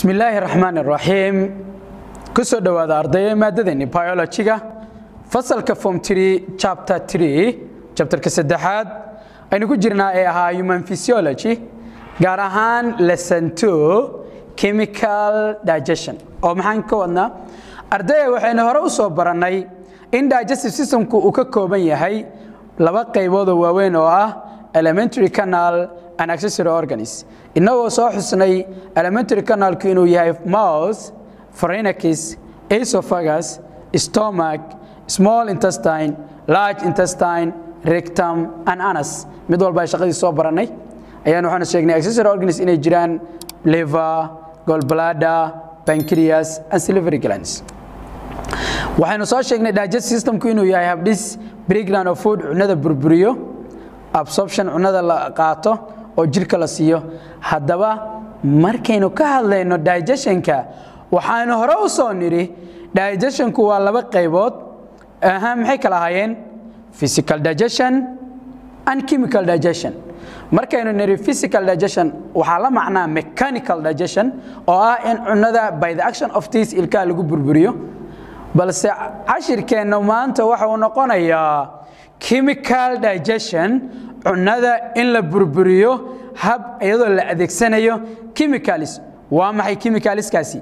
bismi illaahi raxmaan iraxiim ku soo dhowaada ardaya maadadeenni biologiga fasalka form tree chapter tree chapterka saddexaad aynu ku jirnaa ee ahaa human physiology gaar ahaan lesson two chemical digestion oo maxaan ka wadnaa ardaya waxaynu hore u soo barannay in digestive systemku uu ka kooban yahay laba qayboodoo waaweyn oo ah elementary canal and accessory organs innagoo soo xusnay elementary canalku inuu yahay mouth pharynx esophagus stomach small intestine large intestine rectum and anus mid walba ay shaqadii soo barannay ayaan waxaanu sheegnay accessory organs inay jiraan liver gallbladder pancreas and salivary glands waxaynu soo sheegnay digest systemku inuu yahay habdhis breakdown of food cunada burburiyo absorption cunada la qaato oo jirka la siiyo haddaba markaynu ka hadlayno digestionka waxaanu hore u soo nidhi digestionku waa laba qaybood aha maxay kala ahaayeen physical digestion and chemical digestion markaynu nidhi physical digestion waxaa la macnaa mechanical digestion oo ah in cunada by the action of tis ilkaha lagu burburiyo balse cashirkeenna maanta waxa uu noqonayaa chemical digestion cunada in la burburiyo hab iyadoo la adeegsanayo chemicalis waa maxay chemicaliskaasi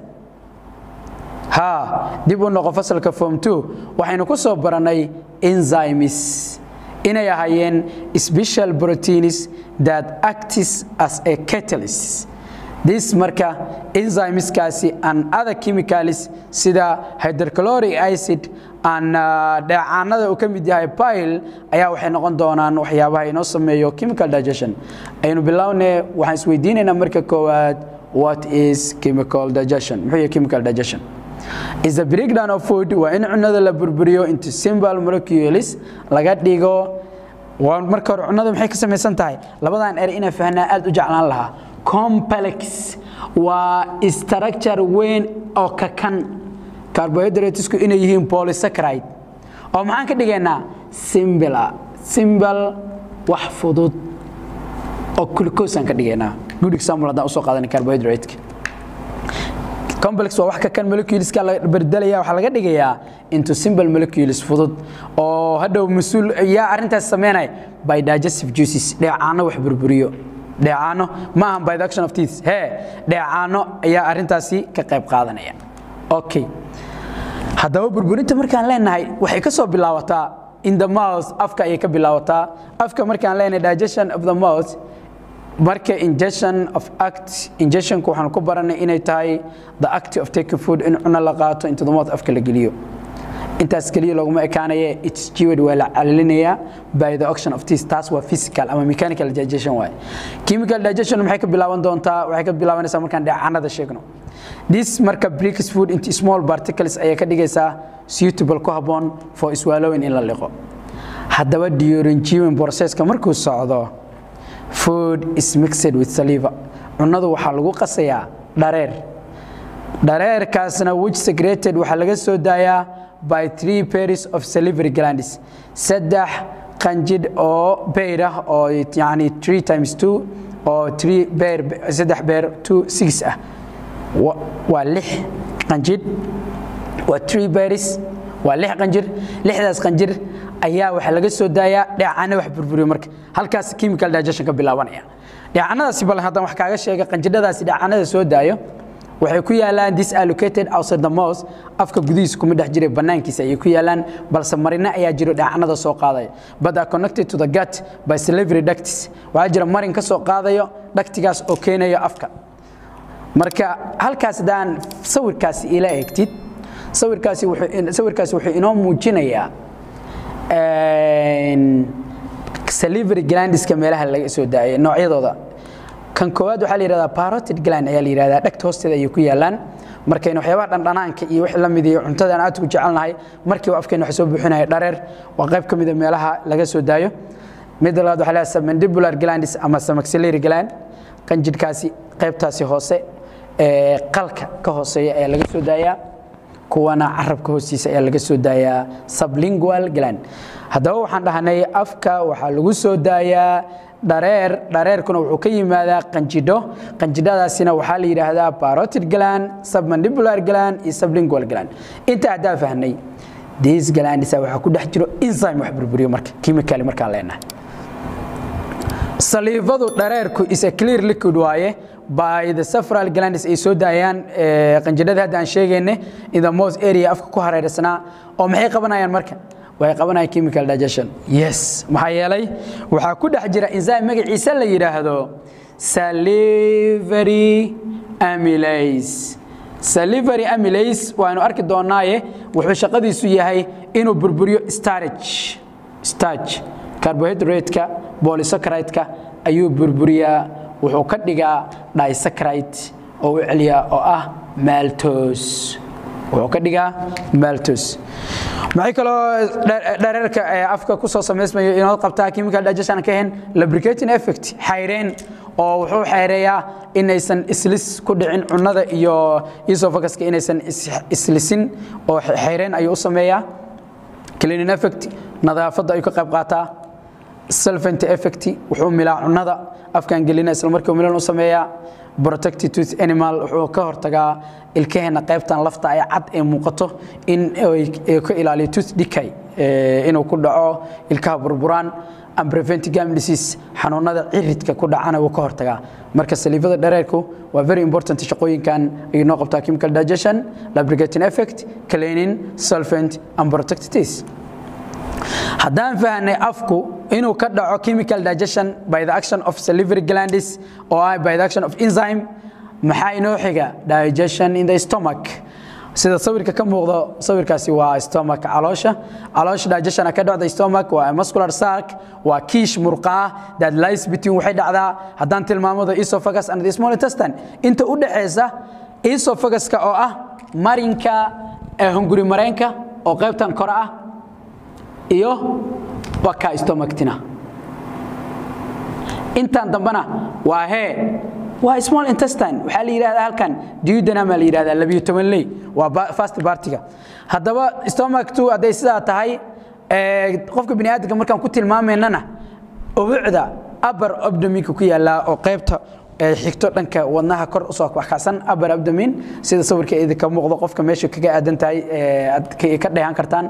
ha dib u noqo fasalka form two waxaynu ku soo barannay enzymes inay ahaayeen special proteins that acts as a catalyst this marka enzymeskaasi and other chemicals sida hydrochloric acid and dheecaanada uu ka mid yahay bile ayaa waxay noqon doonaan waxyaabaha inoo sameeyo chemical digestion aynu bilowne waxaan isweydiinaynaa marka koowaad what is chemical digestion muxuu yahay chemical digestion is the breakdown of food waa in cunada la burburiyo into simple molecules laga dhigo marka hore cunada maxay ka samaysan tahay labadan er inaan fahnaa aad u jeclaan lahaa complex waa structure weyn oo ka kan carbohydratesku inay yihiin polysaccharide oo maxaan ka dhigaynaa simple simple wax fudud oo glucose aan ka dhigaynaa good example haddaan usoo qaadanay carbohydrate complex waa wax ka kan moleculeska la berdalaya waxaa laga dhigayaa into simple molecules fudud oo hadhow mas-uul yaa arrintaas sameynaya by digestive juices dheecaano wax burburiyo dheecaano ma ahan by the action of teeth hee dheecaano ayaa arrintaasi ka qayb qaadanaya okay haddaba burburinta markaan leenahay waxay ka soo bilaabataa in the mouth afka ayay ka bilaabataa afka markaan leenahay digestion of the mouth marka ingestion of act ingestionku waxaan ku baranay inay tahay the act of taking food in cuno la qaato into the mouth afka la geliyo intaas keliya looguma ekaanaye its jewed waa la calilinayaa by the action of this taas waa physical ama mechanical digestion waay chemical digestion maxay ka bilaaban doontaa waxay ka bilaabanaysaa markaan dheecanada sheegno this marka breaks food into small particles ayay ka dhigaysaa suitable ku habboon for swallowing in la liqo haddaba during chewing processka markuu socdo food is mixed with saliva cunadu waxaa lagu qasayaa dhareer dhareerkaasna which secreted waxaa laga soo daayaa by three pairs of salivary glands saddex qanjidh oo beer ah oo yani three times two oo three beer saddex beer two six ah waa lix qanjidh waa three bears waa lix qanjir lixdaas qanjir ayaa waxaa laga soo daayaa dheecaano wax burburiyo marka halkaas chemical digestion ka bilaabanaya dheecanadaasi bal haddaan wax kaaga sheega qanjidhadaasi dheecaanada soo daayo waxay ku yaalaan disallocated outside the mouth afka gudihiisa kuma dhex jiray bannaankiisa ayay ku yaalaan balse marina ayaa jiro dheecanada soo qaadaya but are connected to the gut by salivary ducts waxaa jira marin ka soo qaadayo dhagtigaas oo keenayo afka marka halkaas haddaan sawirkaasi ila eegtid sawirkaasi sawirkaasi wuxuu inoo muujinayaa salivary glandiska meelaha laga soo daayay noocyadooda kan koowaad waxaa la yidhahdaa parotid gland ayaa la yidhahdaa dhegta hoosteeda ayay ku yaalaan markaynu waxyaabaha dhandhanaanka iyo wixii la mid iyo cuntada aan aad ku jecelnahay markiiba afkeena waxa soo buuxinaya dhareer waa qayb ka mid a meelaha laga soo daayo mid labaad waxaa la yidhahdaa mandibular glandis ama maxillary gland qanjidhkaasi qaybtaasi hoose ee qalka ka hooseeya ayaa laga soo daayaa kuwana carabka hoostiisa ayaa laga soo daayaa sublingual gland haddaba waxaan dhahnay afka waxaa lagu soo daayaa dhareer dhareerkuna wuxuu ka yimaadaa qanjidho qanjidhadaasina waxaa la yidhaahdaa parotid gland submandibular gland iyo sublingual gland inta haddaa fahnay these glandisa waxaa ku dhex jiro enzyme wax burburiyo marka chemically markaan leenahay saliivadu dhareerku is a clear liquid waaye by the safral glandis ay soo daayaan qanjidhada hadda aan sheegayne in the most area afka ku hareersanaa oo maxay qabanayaan marka waxay qabanayaan chemical digestion yes maxaa yeelay waxaa ku dhex jira enzyme magaciisa la yidhaahdo salivary amylase salivary amylase waanu arki doonaaye wuxuu shaqadiisu yahay inuu burburiyo starch starch carbohydrate-ka polysaccharide-ka ayuu burburiyaa wuxuu ka dhigaa disaccharide oo u celiyaa oo ah maltose wuxuu ka dhigaa maltose maxay kaloo dhareerka afka ku soo samaysmayo inoo qabtaa chemical digestion ka ahayn lubricating effect xayreen oo wuxuu xayreeyaa inaysan islis ku dhicin cunnada iyo esophaguska inaysan islisin oo xayreen ayuu u sameeyaa cleaning effect nadaafadda ayuu ka qayb qaataa solvent effect wuxuu milaa cunnada afkan gelina isla markii milan u sameeyaa protected tooth animal wuxuu ka hortagaa ilkaheena qaybtan lafta ay cad ee muuqato in ay ka ilaaliyo tooth decay inuu ku dhaco ilkaha burburaan and prevent gum disease xanuunada ciridka ku dhacana wuu ka hortagaa marka saliivada dhareerku waa very important shaqooyinkan ayuu noo qabtaa chemical digestion lubricating effect cleaning solvent and protected teeth haddaan fahnay afku inuu ka dhaco chemical digestion by the action of salivary glandis oo ah by the action of enzyme maxaa inoo xiga digestion in the stomach sida sawirka ka muuqdo sawirkaasi waa stomach caloosha caloosha digestion ka dhacda stomach waa muscular sac waa kiish murqaa that lies between waxay dhacdaa haddaan tilmaamo the esophagus and the small intestine inta u dhaxaysa esophaguska oo ah marinka hunguri mareenka oo qaybtan kore ah iyo waka stomactina intan dambana waa hee waa small intestine waxaa la yidhahdaa halkan duodenum la yidhahdaa labiyo toban ley waa fast partiga haddaba stomachtu hadday sidaa tahay qofka bini aadamka markaan ku tilmaamaynana ubucda upper abdominka ku yaallaa oo qaybta xigto dhanka wadnaha kor usoo waxkacsan upper abdomin sida sawirka idinka muuqdo qofka meesha kaga aadan tahay aad ka dheehan kartaan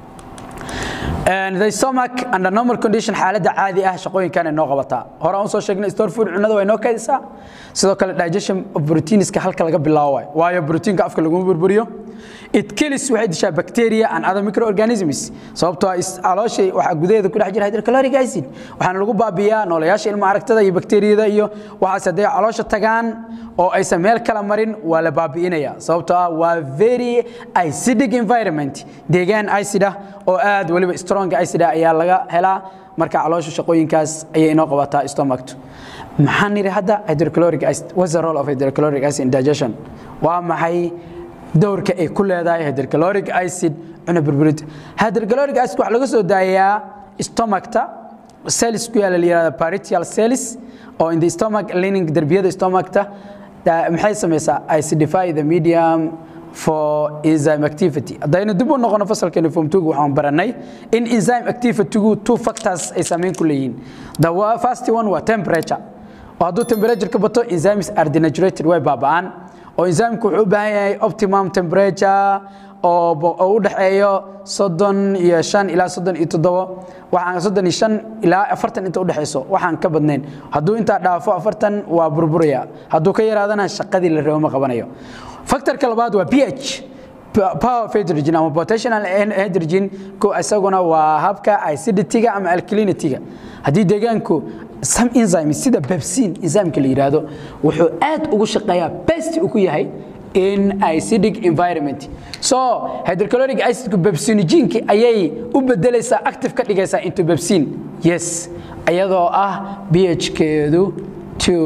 the stomach under normal condition xaaladda caadi ah shaqooyinkan ay noo qabataa hore aan soo sheegnay store food cunada way noo kaydisaa sidoo kale digestion of proteinska halka laga bilaabo waay waayo proteinka afka laguma burburiyo it kills waxay dishaa bacteria and other microorganisms sababtoo ah caloosha waxaa gudaheeda ku dhex jira hydrochloric acid waxaana lagu baabiyaa noolayaasha ilma aragtada iyo bakteeriyada iyo waxaas hadday caloosha tagaan oo aysan meel kala marin waa la baabi'inaya sababtoo ah waa very acidic environment deegaan acid ah oo aad weliba strong acid ah ayaa laga helaa marka caloosha shaqooyinkaas ayay inoo qabataa stomachtu maxaan nidhi hadda hydrochloric acid what's the role of hydrochloric acid in digestion waa maxay dowrka ay ku leedahay hydrochloric acid cuna burburinta hydrochloric acid waxaa laga soo daayaa stomachta cells ku yaala la yihahda parietal cells oo in the stomach lining derbiyada stomachta maxay samaysaa acidify the medium for enzyme activity haddaynu dib u noqono fasalkeena form 2 waxaan baranay in enzyme activity-gu two factors ay saameyn ku leeyihiin the first one waa temperature oo hadduu temperature ka bato enzymes are denaturated way baaba'aan oo enzymeku wuxuu u baahan yahay optimum temperature oo u dhaxeeyo soddon iyo shan ilaa soddon iyo toddobo waxaan soddon iyo shan ilaa afartan inta u dhexayso waxaan ka badnayn hadduu intaa dhaafo afartan waa burburaya hadduu ka yaraadana shaqadii la rabo ma qabanayo factorka labaad waa ph power of hydrogen ama potational hydrogen ku isaguna waa habka acidity-ga ama alkalinity-ga haddii deegaanku some enzyme sida pepsin enzymeka la yiraahdo wuxuu aad ugu shaqeeyaa best uu ku yahay in acidic environment so hydrochloric acidku pepsinogenki ayay u bedelaysaa active ka dhigaysaa into pepsin yes iyadoo ah ph-keedu two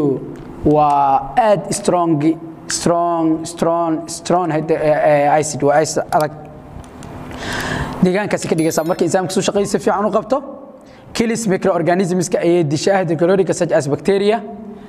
waa aad strong strong strong strong acid waa acid adag deegaankaasi ka dhigaysaa marka enzymeku suu shaqadiisa fiican u qabto kills microorganismska ayay dishaa hydrochloric such as bacteria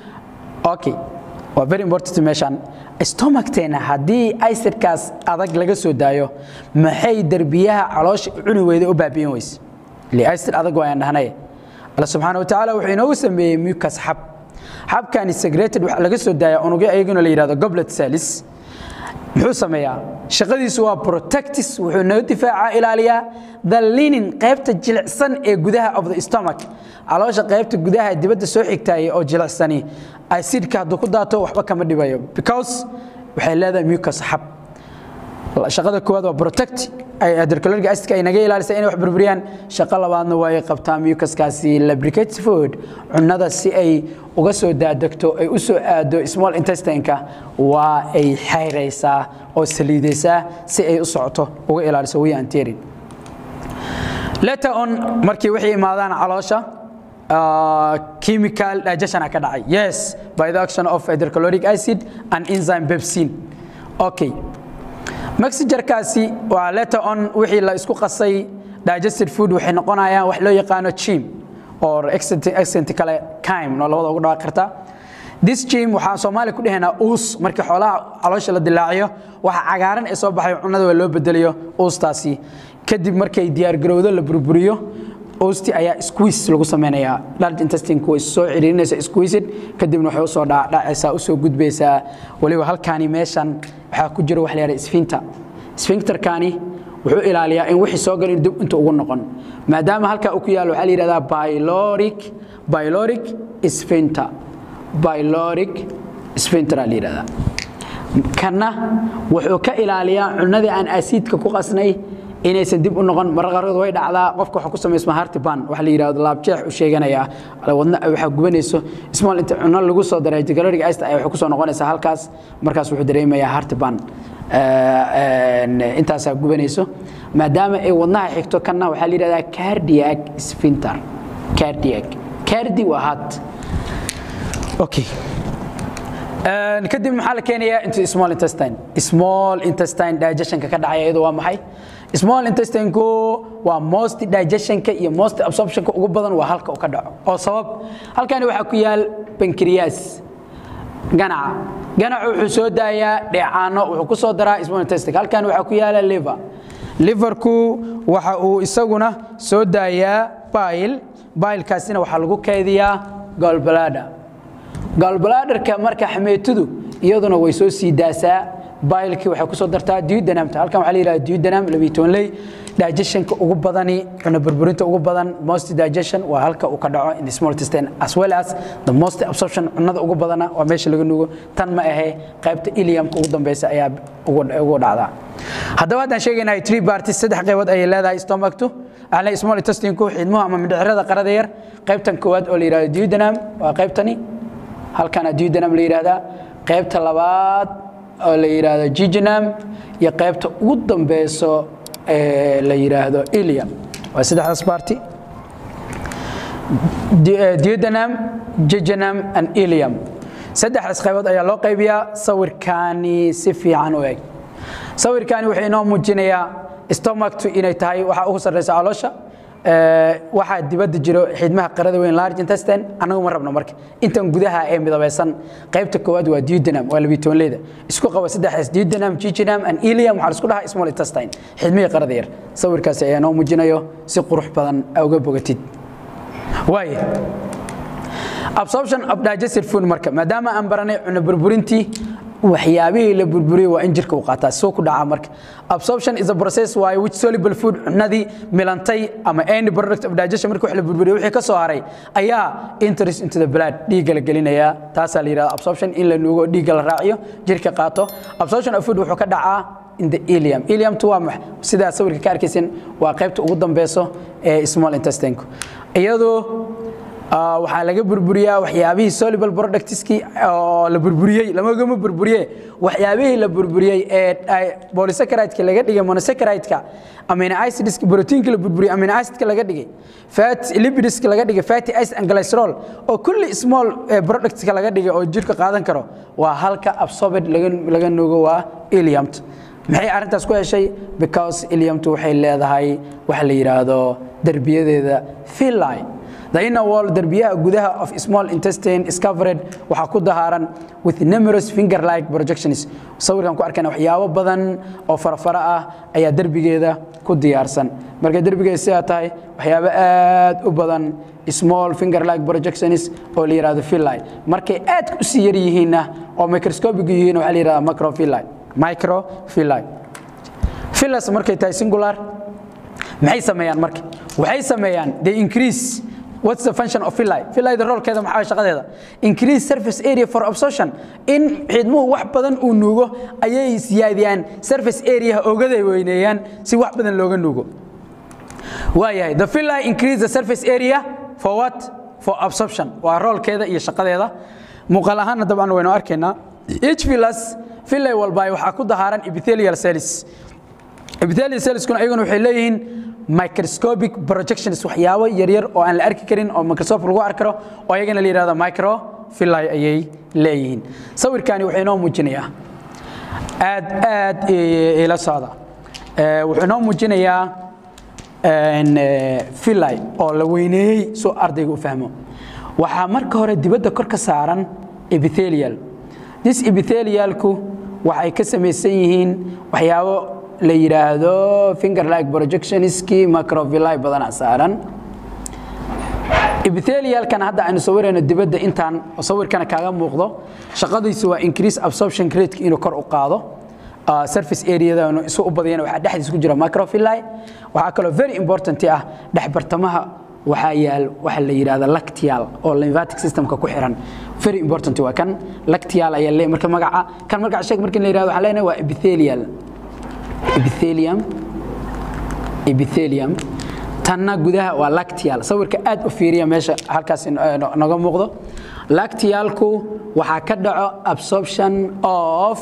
okay waa very important meeshan stomachteena haddii acidkaas adag laga soo daayo maxay derbiyaha caloosha cuni weyda u baabi'in weyse li acid adag waayaan dhahnay alla subxaana watacaala wuxuu inoogu sameeyey mucus xab xabkani segreted waxaa laga soo daaya unugyo ayaguna la yidhahdo goblet salis muxuu sameeyaa shaqadiisu waa protectis wuxuu naga difaacaa ilaaliyaa the linin qaybta jilicsan ee gudaha of the stomach caloosha qaybta gudaha dibadda soo xigtaaya oo jilicsani acidka hadduu ku daato waxba kama dhibayo because waxay leedahay mucus xab shaqada koowaad waa protect hydrochloric acidka ay naga ilaalisa inay wax burburiyaan shaqo labaadna waa ay qabtaa mucuskaasi lubricate food cunnada si ay uga soo daadegto ay u soo aado small intestineka waa ay xayraysaa oo saliidaysaa si ay u socoto uga ilaaliso way anterin later on markii waxay imaadaan caloosha chemical digestion ka dhacay yes by the action of hydrochloric acid and enzyme pepsin okay mexagerkaasi waa later on wixii la isku qasay digested food waxay noqonayaan wax loo yaqaano chim or accent kale kime noo labada ugu dhawaaqi kartaa this chim waxaan soomaali ku dhahaynaa uus markii xoolaha caloosha la dilaaciyo waxa cagaaran ee soo baxay cunnada waa loo bedelayo uustaasi kadib markay diyaargarowdo la burburiyo oosti ayaa squeeze lagu samaynayaa large intestine way soo ciriirinaysa squeezed kadibna waxay usoo dhacaysaa usoo gudbaysaa waliba halkaani meeshan waxaa ku jira wax la yidhahda sphincter sphincterkani wuxuu ilaaliyaa in wixii soo galin dib inta ugu noqon maadaama halkaa uu ku yaalo waxaa la yidhahdaa pyloric pyloric sphincter pyloric sphincter la yidhahdaa kana wuxuu ka ilaaliyaa cunnadii aan asiidka ku qasnay inaysan dib u noqon marar qaarkood way dhacdaa qofka waxa ku samaysma heartburn waxa la yiraahdo laabjeex u sheeganaya wadna waxa gubanayso small inta cunno lagu soo daray caloric acid ay waxa ku soo noqonaysaa halkaas markaas wuxuu dareemayaa heartburn intaasaa gubanayso maadaama ay wadnaha xigto kanna waxaa la yidhahdaa cardiac sphincter cardiac cardi waa heart okay kadib maxaa la keenayaa into small intestine small intestine digestionka ka dhacaya iyadu waa maxay small intestinku waa most digestionka iyo most absorptionka ugu badan waa halka uu ka dhaco oo sabab halkani waxaa ku yaal pancreas ganaca ganacu wuxuu soo daayaa dheecaano wuxuu ku soo daraa small intestine halkani waxaa ku yaala liver liverku waxa uu isaguna soo daayaa bile bilekaasina waxaa lagu kaydiyaa gallbladder gallbladderka marka xameetadu iyaduna way soo sii daasaa bailkii waxay ku soo dartaa duodenamta halkan waxaa la yidhahda duodenam labiyi toban ley digestionka ugu badani cunno burburinta ugu badan most digestion waa halka uu ka dhaco in the small intestine as well as the most absorption cunnada ugu badana waa meesha laga nugo tan ma ahe qaybta iliumka ugu dambeysa ayaa ugu dhacdaa haddaba haddaan sheegaynaa three parties saddex qaybood ayay leedahay stomachtu ale small intestinku xidmuhu ama mindhicirada qarada yar qaybtan koowaad oo la yidhahdo duodenam waa qaybtani halkana duodenam la yidhahdaa qaybta labaad oo la yidhaahdo jijnam iyo qaybta ugu dambeyso ee la yidhaahdo ilium waa saddexdaas baarti duodenam jijnam and ilium saddexdaas qaybood ayaa loo qaybiyaa sawirkaani si fiican u eg sawirkaani wuxuu inoo muujinayaa stomachtu inay tahay waxa ugu sarreysa caloosha waxaa dibadda jiro xidmaha qarada weyn large intestine annagu ma rabno marka intan gudaha ee midabeysan qaybta koowaad waa duodenum waa labiyi toban leeda isku qaba saddexdaas duodenum jijinum and ilium waxaa isku dhahaa small intestine xidmihii qarada yar sawirkaasi ayaa noo muujinayo si qurux badan uga bogatid waaye absorption of digested food marka maadaama aan baranay cunno burburintii waxyaabihii la burburiyey waa in jirka uu qaataa soo ku dhaca marka absorption is a process why which soluble food cunadii milantay ama any product of digestion marka wax la burburiyo wixii ka soo haray ayaa interest into the blood dhiigga la gelinayaa taasaa la yidhahda absorption in la nuugo dhiigga la raaciyo jirka qaato absorption of food wuxuu ka dhacaa in the ilium iliumtu waa max sidaa sawirka ka arkaysin waa qaybta ugu dambeyso ee small intestine iyadoo waxaa laga burburiyaa waxyaabihii soluble productskii oo la burburiyey lamagama burburiye waxyaabihii la burburiyey ee polysaccharide laga dhigay monosaccharide-ka amino acids proteinka la burburiyey amino acidka laga dhigay fat lipids laga dhigay fatty acid and glycerol oo kulli small productska laga dhigay oo jirka qaadan karo waa halka absorbed laga laga nuugo waa iliumt maxay arrintaas ku heshay because iliumtu waxay leedahay waxa la yiraahdo darbiyadeeda villi The inner wall derbiyaha gudaha of small intestine is covered waxaa ku dahaaran with numerous finger-like projections. Sawirkan ku arkana waxyaabo badan oo farafara ah ayaa derbigeeda ku diyaarsan marka derbiga sidaa tahay waxyaabo aad u badan small finger like projections oo la yidhahdo villi markay aad u sii yar yihiinna oo microscopic yihiin waxaa la yidhahdaa microvilli microvilli villas markay tahay singular maxay sameeyaan marka waxay sameeyaan they increase what's the function of villi villi the rolekeeda maxaa shaqadeeda increase surface area for absorption in xidmuhu wax badan uu nuugo ayay siyaadiyaan surface area ogaday weyneeyaan si wax badan looga nuugo waayahay the villi increase the surface area for what for absorption waa roolkeeda iyo shaqadeeda muuqaal ahaanna dabcan waynu arkaynaa each villas villi walba waxaa ku dahaaran epithelial cells epithelial cellskuna ayaguna waxay leeyihiin microscopic projections waxyaabo yaryar oo aan la arki karin oo microscope lagu arki karo oo ayagana la yidhahdo microvilli ayay leeyihiin sawirkani wuxuu inoo muujinayaa aad aad ila socda wuxuu inoo muujinayaa villi oo la weyneeyey soo ardayga u fahmo waxaa marka hore dibadda kor ka saaran epithelial this epithelialku waxay ka samaysan yihiin waxyaabo la yidhaahdo finger like projectionskii macrovilli badana saaran epithelialkan hadda aynu sawirayno dibadda intaan sawirkana kaaga muuqdo shaqadiisu waa increase absorption rate inuu kor u qaado surface areadanu isu u badiyana waxaa dhexdiisa ku jira microvilli waxaa kaloo very important ah dhex bartamaha waxaa yaal waxa la yidhahda lactial oo lymphatic systemka ku xiran very important waa kan lactial ayaa le marka magaca kan magaca sheeg markii la yidhahdo waxaa leenahay waa epithelial epithelium epithelium tanna gudaha waa lactial sawirka aad u fiiriya meesha halkaas noga muuqdo lactialku waxaa ka dhaco absorption of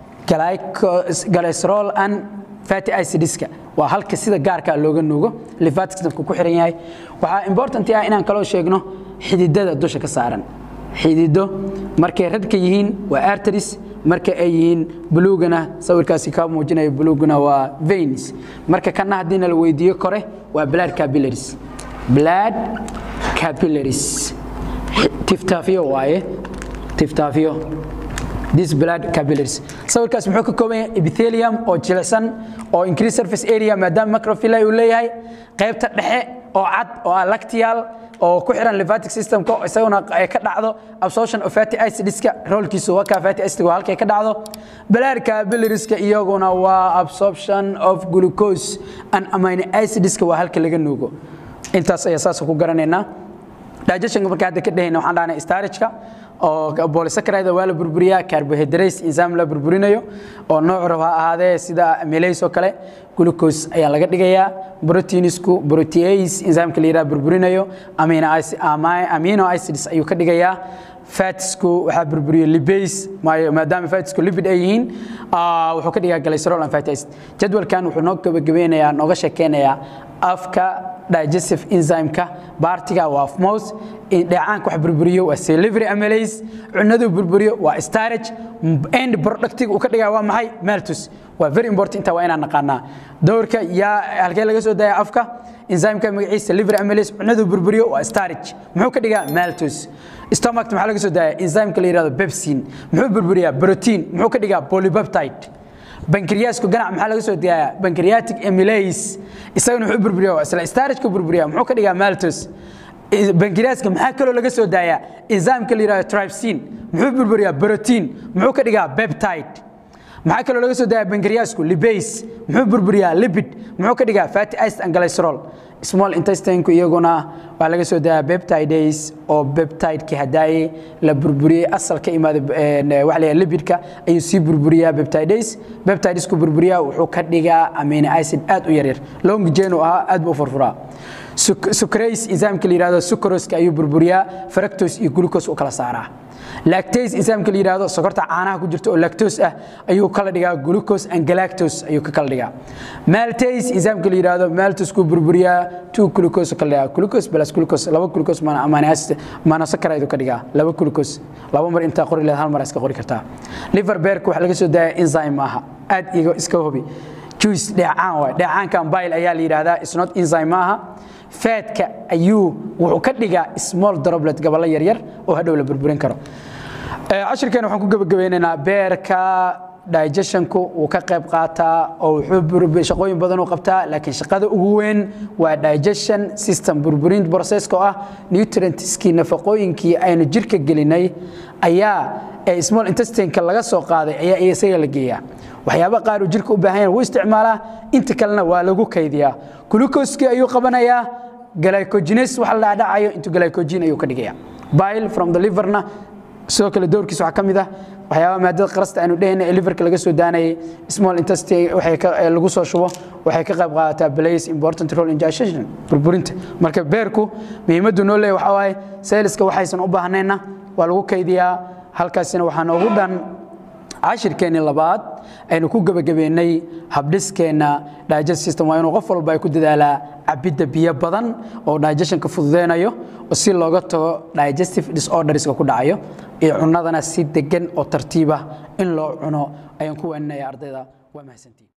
glycerol and fatty acidska waa halka sida gaarka looga nuugo lymphatic systemka ku xiran yahay waxaa important ah inaan kaloo sheegno xididada dusha ka saaran xidido markay radka yihiin waa arteries marka ay yihiin bulugana sawirkaasi ka muujinaya buluguna waa veins marka kana haddiina la weydiiyo kore waa blood capillaries blood capillaries tiftaafiyo waaye tiftaafiyo this blood capillaries sawirkaas muxuu ka kooban yahay epithelium oo jilicsan oo increase surface area maadaama macrovilli uu leeyahay qaybta dhexe oo cad oo ah lactial oo ku xiran lymphatic systemka isaguna ay ka dhacdo absorption of fatty acidska roolkiisu waa ka fatty acid waa halkay ka dhacdo blood capillariska iyaguna waa absorption of glucose and amino acidska waa halka laga nuugo intaas ayaa saas ku garanaynaa digestionka marka hadda ka dhehayna waxaan dhahnay starageka oo polysaccharide waa la burburiyaa carbohydrates enzyme la burburinayo oo nooc rab ha ahaadee sida amylase oo kale glucose ayaa laga dhigayaa proteinsku protease enzymeka la yidhaha burburinayo amino acids ayuu ka dhigayaa fatsku waxaa burburiyo libase maadaama fatsku lipid ay yihiin wuxuu ka dhigaa glycerol and fatty acid jadwalkan wuxuu noo gabagabeynayaa nooga sheekeynayaa afka digestive enzymeka baartiga waa mous dheecaanka wax burburiyo waa salivary amylase cunadu burburiyo waa starage end productiga uu ka dhigaa waa maxay maltus waa very important inta waa inaan naqaanaa dowrka yaa halkee laga soo daaya afka enzymeka magaciisa liver amylase cunadu burburiyo waa starage muxuu ka dhigaa maltus stomach maxaa laga soo daaya enzymeka la yidhahdo pepsin muxuu burburiyaa protein muxuu ka dhigaa polypeptide bankriyaasku ganac maxaa laga soo daayaa bankriatic amylase isagana wuxuu burburiyaa waa isla starage ka burburiyaa muxuu ka dhigaa maltus bankriyaska maxaa kaloo laga soo daayaa enzymeka la yidhahdo trypsin muxuu burburiyaa protein muxuu ka dhigaa peptide maxaa kaloo laga soo daaya bankriyaasku libase muxuu burburiyaa lipid muxuu ka dhigaa fatty acid and glycerol small intestineka iyaguna waa laga soo daaya peptides oo peptideki hadaaye la burburiyey asal ka imaada waxa la lipidka ayuu sii burburiyaa peptides peptidesku burburiyaa wuxuu ka dhigaa amino acid aad u yaryar long chain uu ahaa aad buu u furfuraa sucrase enzymeka la yidhahdo sucroska ayuu burburiyaa fructose iyo glucose u kala saaraa lactase enzymeka la yidhahdo sokorta caanaha ku jirta oo lactose ah ayuu kala dhigaa glucose and galactose ayuu ka kala dhigaa maltase enzymeka la yidhahdo maltosku burburiyaa two glucose kala dhigaa glucose plus glucose laba glucose monosaccharide ka dhigaa laba glucose laba mar intaa qori leed hal mar iska qori kartaa liver bearka waxa laga soo daaya enzyme maaha aad iga iska hubi juice dheecaan waay dheecaankan bile ayaa la yidhahdaa is not enzyme maaha faadka ayuu wuxuu ka dhigaa small droplet gaballo yaryar oo hadhow la burburin karo cashirkeena waxaan ku gebagabeynaynaa beerka digestionku wuu ka qayb qaataa oo wuxuu shaqooyin badan u qabtaa laakiin shaqada ugu weyn waa digestion system burburin processka oo ah nutrientskii nafaqooyinkii aynu jirka gelinay ayaa ee small intestineka laga soo qaaday ayaa isaga la geeyaa waxyaaba qaar uu jirka u baahan yahay wuu isticmaalaa inta kalena waa lagu kaydiyaa glucoskii ayuu qabanayaa glycogenes waxa la dhacayo intuu glycogen ayuu ka dhigaya bile from the liverna sidoo kale doorkiisa waxaa ka mid ah waxyaaba maadada qarasta aynu dhehayna ee liverka laga soo daanayay small intestine waxay ka lagu soo shubo waxay ka qayb qaadataa plays important role in digestion burburinta marka beerku muhiimaddu noo leeyahay waxaa waaye seeliska waxaysan u baahnayna waa lagu kaydiyaa halkaasina waxaa noogu dhan cashirkeennii labaad aynu ku gebagabeynay habdhiskeenna digest system waa inuu qof walba ay ku dadaalaa cabidda biyo badan oo digestionka fududeynayo si looga tago digestive disorderska ku dhacayo iyo cunadana si degan oo tartiibah in loo cuno ayaan ku waaninaya ardayda waa mahadsantiin